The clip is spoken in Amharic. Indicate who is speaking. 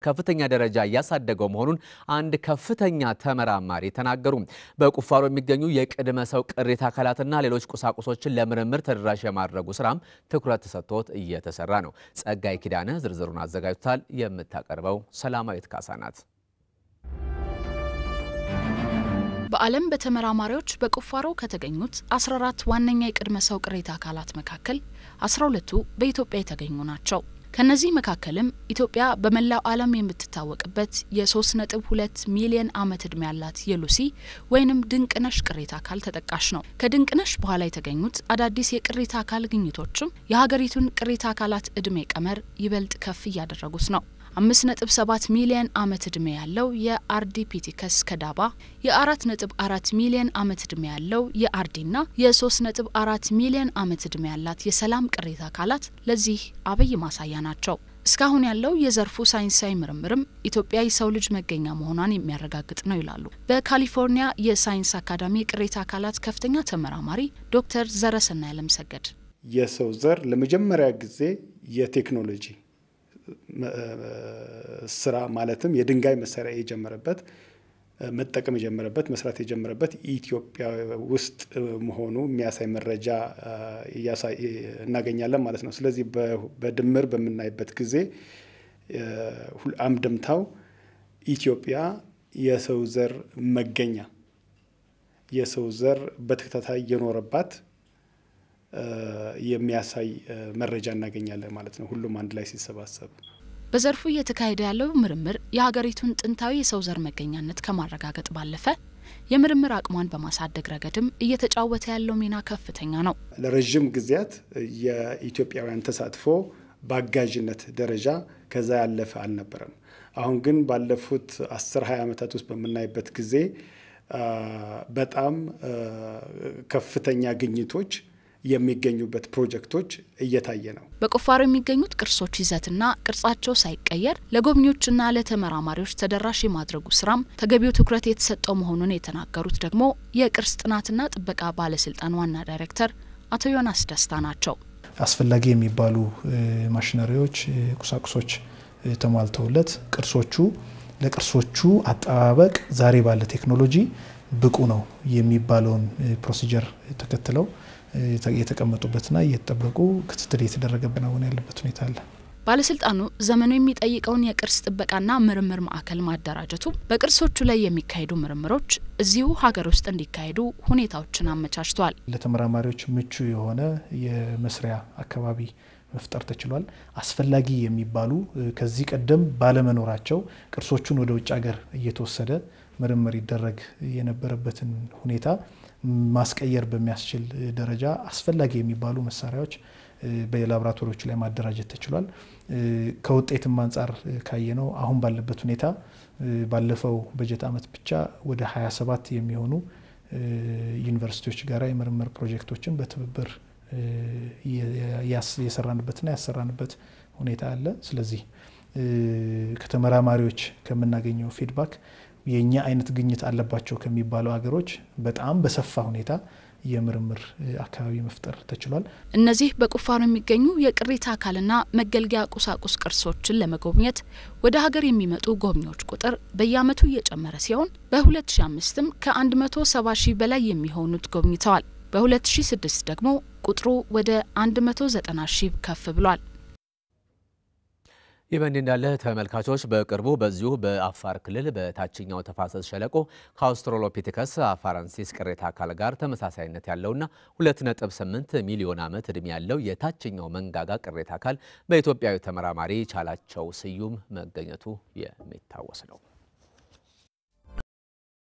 Speaker 1: ከፍተኛ ደረጃ እያሳደገው መሆኑን አንድ ከፍተኛ ተመራማሪ ተናገሩ። በቁፋሮ የሚገኙ የቅድመ ሰው ቅሪተ አካላትና ሌሎች ቁሳቁሶችን ለምርምር ተደራሽ የማድረጉ ስራም ትኩረት ተሰጥቶት እየተሰራ ነው። ጸጋይ ኪዳነ ዝርዝሩን አዘጋጅቷል። የምታቀርበው ሰላማዊት ካሳ ናት።
Speaker 2: በዓለም በተመራማሪዎች በቁፋሮ ከተገኙት 14 ዋነኛ የቅድመ ሰው ቅሪተ አካላት መካከል 12ቱ በኢትዮጵያ የተገኙ ናቸው። ከነዚህ መካከልም ኢትዮጵያ በመላው ዓለም የምትታወቅበት የ3.2 ሚሊዮን ዓመት ዕድሜ ያላት የሉሲ ወይንም ድንቅነሽ ቅሪተ አካል ተጠቃሽ ነው። ከድንቅነሽ በኋላ የተገኙት አዳዲስ የቅሪተ አካል ግኝቶችም የሀገሪቱን ቅሪተ አካላት ዕድሜ ቀመር ይበልጥ ከፍ እያደረጉት ነው። አምስት ነጥብ ሰባት ሚሊዮን ዓመት ዕድሜ ያለው የአርዲፒቲከስ ከዳባ የአራት ነጥብ አራት ሚሊዮን ዓመት ዕድሜ ያለው የአርዲና የሶስት ነጥብ አራት ሚሊዮን ዓመት ዕድሜ ያላት የሰላም ቅሪተ አካላት ለዚህ አብይ ማሳያ ናቸው። እስካሁን ያለው የዘርፉ ሳይንሳዊ ምርምርም ኢትዮጵያ የሰው ልጅ መገኛ መሆኗን የሚያረጋግጥ ነው ይላሉ በካሊፎርኒያ የሳይንስ አካዳሚ የቅሪተ አካላት ከፍተኛ ተመራማሪ ዶክተር ዘረሰናይ አለምሰገድ።
Speaker 3: የሰው ዘር ለመጀመሪያ ጊዜ የቴክኖሎጂ ስራ ማለትም የድንጋይ መሳሪያ የጀመረበት መጠቀም የጀመረበት መስራት የጀመረበት ኢትዮጵያ ውስጥ መሆኑ የሚያሳይ መረጃ እናገኛለን ማለት ነው። ስለዚህ በድምር በምናይበት ጊዜ አምድምታው ኢትዮጵያ የሰው ዘር መገኛ የሰው ዘር በተከታታይ የኖረባት የሚያሳይ መረጃ እናገኛለን ማለት ነው። ሁሉም አንድ ላይ ሲሰባሰብ
Speaker 2: በዘርፉ እየተካሄደ ያለው ምርምር የሀገሪቱን ጥንታዊ የሰው ዘር መገኛነት ከማረጋገጥ ባለፈ የምርምር አቅሟን በማሳደግ ረገድም እየተጫወተ ያለው ሚና ከፍተኛ ነው።
Speaker 3: ለረዥም ጊዜያት የኢትዮጵያውያን ተሳትፎ በአጋዥነት ደረጃ ከዛ ያለፈ አልነበረም። አሁን ግን ባለፉት አስር ሀያ ዓመታት ውስጥ በምናይበት ጊዜ በጣም ከፍተኛ ግኝቶች የሚገኙበት ፕሮጀክቶች እየታየ ነው።
Speaker 2: በቁፋሮ የሚገኙት ቅርሶች ይዘትና ቅርጻቸው ሳይቀየር ለጎብኚዎችና ለተመራማሪዎች ተደራሽ የማድረጉ ስራም ተገቢው ትኩረት የተሰጠው መሆኑን የተናገሩት ደግሞ የቅርስ ጥናትና ጥበቃ ባለስልጣን ዋና ዳይሬክተር አቶ ዮናስ ደስታ ናቸው።
Speaker 4: አስፈላጊ የሚባሉ ማሽነሪዎች፣ ቁሳቁሶች ተሟልተውለት ቅርሶቹ ለቅርሶቹ አጠባበቅ ዛሬ ባለ ቴክኖሎጂ ብቁ ነው የሚባለውን ፕሮሲጀር ተከትለው የተቀመጡበትና እየተጠበቁ ክትትል እየተደረገበት ነው ያለበት ሁኔታ አለ።
Speaker 2: ባለስልጣኑ ዘመኑ የሚጠይቀውን የቅርስ ጥበቃና ምርምር ማዕከል ማደራጀቱ በቅርሶቹ ላይ የሚካሄዱ ምርምሮች እዚሁ ሀገር ውስጥ እንዲካሄዱ ሁኔታዎችን አመቻችቷል።
Speaker 4: ለተመራማሪዎች ምቹ የሆነ የመስሪያ አካባቢ መፍጠር ተችሏል። አስፈላጊ የሚባሉ ከዚህ ቀደም ባለመኖራቸው ቅርሶቹን ወደ ውጭ ሀገር እየተወሰደ ምርምር ይደረግ የነበረበትን ሁኔታ ማስቀየር በሚያስችል ደረጃ አስፈላጊ የሚባሉ መሳሪያዎች በላቦራቶሪዎቹ ላይ ማደራጀት ተችሏል። ከውጤትም አንጻር ካየነው አሁን ባለበት ሁኔታ ባለፈው በጀት ዓመት ብቻ ወደ 27 የሚሆኑ ዩኒቨርሲቲዎች ጋራ የምርምር ፕሮጀክቶችን በትብብር የሰራንበትና ያሰራንበት ሁኔታ አለ። ስለዚህ ከተመራማሪዎች ከምናገኘው ፊድባክ የእኛ አይነት ግኝት አለባቸው ከሚባሉ ሀገሮች በጣም በሰፋ ሁኔታ የምርምር አካባቢ መፍጠር ተችሏል።
Speaker 2: እነዚህ በቁፋሮ የሚገኙ የቅሪተ አካልና መገልገያ ቁሳቁስ ቅርሶችን ለመጎብኘት ወደ ሀገር የሚመጡ ጎብኚዎች ቁጥር በየዓመቱ እየጨመረ ሲሆን በ2005ም ከ170 ሺህ በላይ የሚሆኑት ጎብኝተዋል። በ2006 ደግሞ ቁጥሩ ወደ 190 ሺህ ከፍ ብሏል።
Speaker 1: ይህ በእንዲህ እንዳለ ተመልካቾች በቅርቡ በዚሁ በአፋር ክልል በታችኛው ተፋሰስ ሸለቆ ከአውስትራሎፒቴከስ አፋራንሲስ ቅሪተ አካል ጋር ተመሳሳይነት ያለውና 2.8 ሚሊዮን ዓመት ዕድሜ ያለው የታችኛው መንጋጋ ቅሪተ አካል በኢትዮጵያዊ ተመራማሪ ቻላቸው ስዩም መገኘቱ የሚታወስ ነው።